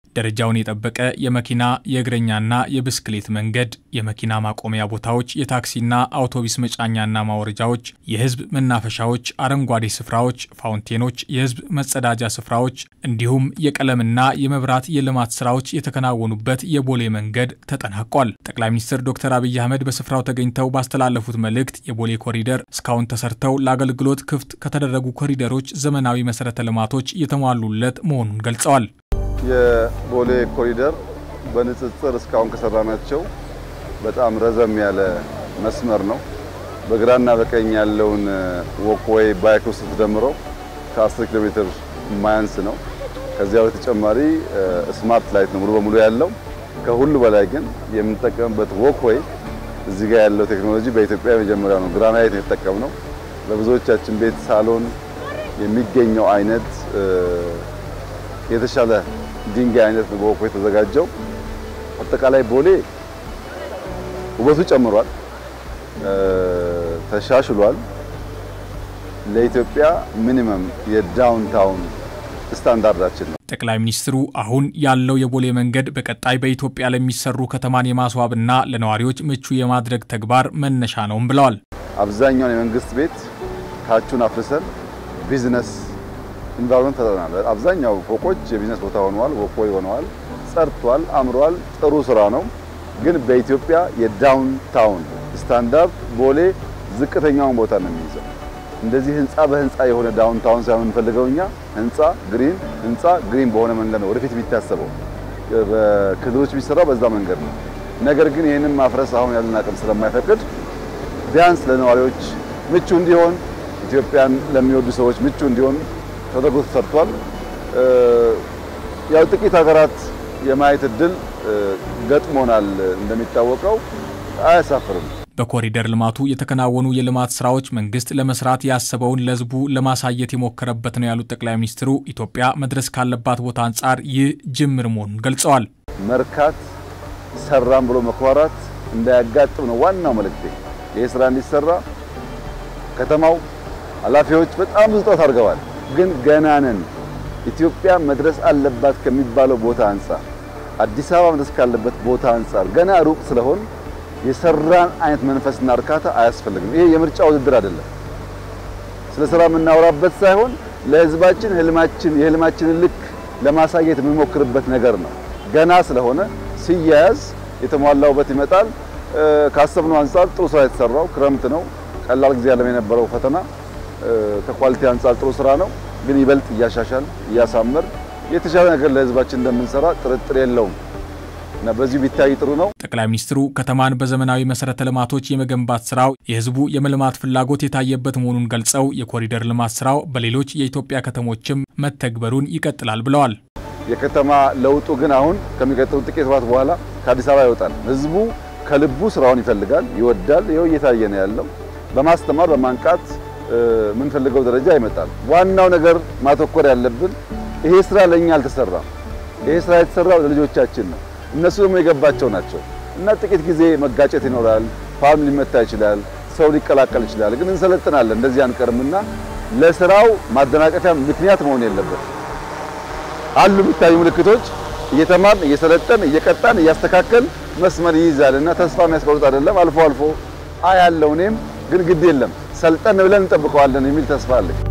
ደረጃውን የጠበቀ የመኪና የእግረኛና የብስክሌት መንገድ፣ የመኪና ማቆሚያ ቦታዎች፣ የታክሲና አውቶቡስ መጫኛና ማውረጃዎች፣ የህዝብ መናፈሻዎች፣ አረንጓዴ ስፍራዎች፣ ፋውንቴኖች፣ የህዝብ መጸዳጃ ስፍራዎች እንዲሁም የቀለምና የመብራት የልማት ስራዎች የተከናወኑበት የቦሌ መንገድ ተጠናቋል። ጠቅላይ ሚኒስትር ዶክተር አብይ አህመድ በስፍራው ተገኝተው ባስተላለፉት መልእክት የቦሌ ኮሪደር እስካሁን ተሰርተው ለአገልግሎት ክፍት ከተደረጉ ኮሪደሮች ዘመናዊ መሰረተ ልማቶች የተሟሉለት መሆኑን ገልጸዋል። የቦሌ ኮሪደር በንጽጽር እስካሁን ከሰራናቸው በጣም ረዘም ያለ መስመር ነው። በግራና በቀኝ ያለውን ወክዌይ ባይክ ውስጥ ተደምሮ ከ10 ኪሎ ሜትር የማያንስ ነው። ከዚያ በተጨማሪ ስማርት ላይት ነው ሙሉ በሙሉ ያለው። ከሁሉ በላይ ግን የምንጠቀምበት ወክዌይ እዚህ ጋር ያለው ቴክኖሎጂ በኢትዮጵያ የመጀመሪያ ነው። ግራናይት ነው የተጠቀምነው። በብዙዎቻችን ቤት ሳሎን የሚገኘው አይነት የተሻለ ድንጋይ አይነት ነው በወክዌይ የተዘጋጀው። አጠቃላይ ቦሌ ውበቱ ጨምሯል፣ ተሻሽሏል። ለኢትዮጵያ ሚኒመም የዳውንታውን ስታንዳርዳችን ነው። ጠቅላይ ሚኒስትሩ አሁን ያለው የቦሌ መንገድ በቀጣይ በኢትዮጵያ ለሚሰሩ ከተማን የማስዋብና ለነዋሪዎች ምቹ የማድረግ ተግባር መነሻ ነውም ብለዋል። አብዛኛውን የመንግስት ቤት ታቹን አፍርሰን ቢዝነስ ኢንቫይሮንመንት ፈጥረናል። አብዛኛው ፎቆች የቢዝነስ ቦታ ሆነዋል፣ ወክዌይ ሆነዋል፣ ጸድቷል፣ አምሯል። ጥሩ ስራ ነው። ግን በኢትዮጵያ የዳውንታውን ስታንዳርድ ቦሌ ዝቅተኛውን ቦታ ነው የሚይዘው። እንደዚህ ህንፃ በህንፃ የሆነ ዳውንታውን ሳይሆን የምንፈልገው እኛ ህንፃ ግሪን ህንፃ ግሪን በሆነ መንገድ ነው ወደፊት የሚታሰበው። በክልሎች የሚሰራው በዛ መንገድ ነው። ነገር ግን ይህንን ማፍረስ አሁን ያለን አቅም ስለማይፈቅድ ቢያንስ ለነዋሪዎች ምቹ እንዲሆን ኢትዮጵያን ለሚወዱ ሰዎች ምቹ እንዲሆን ተደርጎ ተሰርቷል። ያው ጥቂት ሀገራት የማየት እድል ገጥሞናል። እንደሚታወቀው አያሳፍርም። በኮሪደር ልማቱ የተከናወኑ የልማት ስራዎች መንግስት ለመስራት ያሰበውን ለህዝቡ ለማሳየት የሞከረበት ነው ያሉት ጠቅላይ ሚኒስትሩ ኢትዮጵያ መድረስ ካለባት ቦታ አንጻር ይህ ጅምር መሆኑን ገልጸዋል። መርካት ሰራም ብሎ መኩራራት እንዳያጋጥም ነው ዋናው መልእክቴ። ይህ ስራ እንዲሰራ ከተማው ኃላፊዎች በጣም ብዙ ጥረት አድርገዋል። ግን ገና ነን። ኢትዮጵያ መድረስ አለባት ከሚባለው ቦታ አንጻር፣ አዲስ አበባ መድረስ ካለበት ቦታ አንጻር ገና ሩቅ ስለሆን የሰራን አይነት መንፈስና እርካታ አያስፈልግም። ይሄ የምርጫ ውድድር አይደለም። ስለ ስራ የምናወራበት ሳይሆን ለህዝባችን ህልማችን የህልማችንን ልክ ለማሳየት የምንሞክርበት ነገር ነው። ገና ስለሆነ ሲያያዝ የተሟላ ውበት ይመጣል። ካሰብነው አንጻር ጥሩ ስራ የተሰራው ክረምት ነው። ቀላል ጊዜ ያለም የነበረው ፈተና ከኳሊቲ አንጻር ጥሩ ስራ ነው። ግን ይበልጥ እያሻሻል እያሳመር የተሻለ ነገር ለህዝባችን እንደምንሰራ ጥርጥር የለውም እና በዚሁ ቢታይ ጥሩ ነው። ጠቅላይ ሚኒስትሩ ከተማን በዘመናዊ መሰረተ ልማቶች የመገንባት ስራው የህዝቡ የመልማት ፍላጎት የታየበት መሆኑን ገልጸው የኮሪደር ልማት ስራው በሌሎች የኢትዮጵያ ከተሞችም መተግበሩን ይቀጥላል ብለዋል። የከተማ ለውጡ ግን አሁን ከሚቀጥሉ ጥቂት ወራት በኋላ ከአዲስ አበባ ይወጣል። ህዝቡ ከልቡ ስራውን ይፈልጋል፣ ይወዳል። ይኸው እየታየ ነው ያለው። በማስተማር በማንቃት የምንፈልገው ደረጃ ይመጣል። ዋናው ነገር ማተኮር ያለብን ይሄ ስራ ለኛ አልተሰራም። ይሄ ስራ የተሰራው ለልጆቻችን ነው። እነሱ ደግሞ የገባቸው ናቸው እና ጥቂት ጊዜ መጋጨት ይኖራል። ፋርም ሊመታ ይችላል። ሰው ሊቀላቀል ይችላል። ግን እንሰለጥናለን፣ እንደዚህ አንቀርምና ለስራው ማደናቀፊያ ምክንያት መሆን የለበት። አሉ የሚታዩ ምልክቶች እየተማርን እየሰለጠን እየቀጣን እያስተካከል መስመር ይይዛል እና ተስፋ የሚያስቆርጥ አይደለም። አልፎ አልፎ አያለው እኔም ግን ግድ የለም ሰልጠን ብለን እንጠብቀዋለን የሚል ተስፋ አለኝ።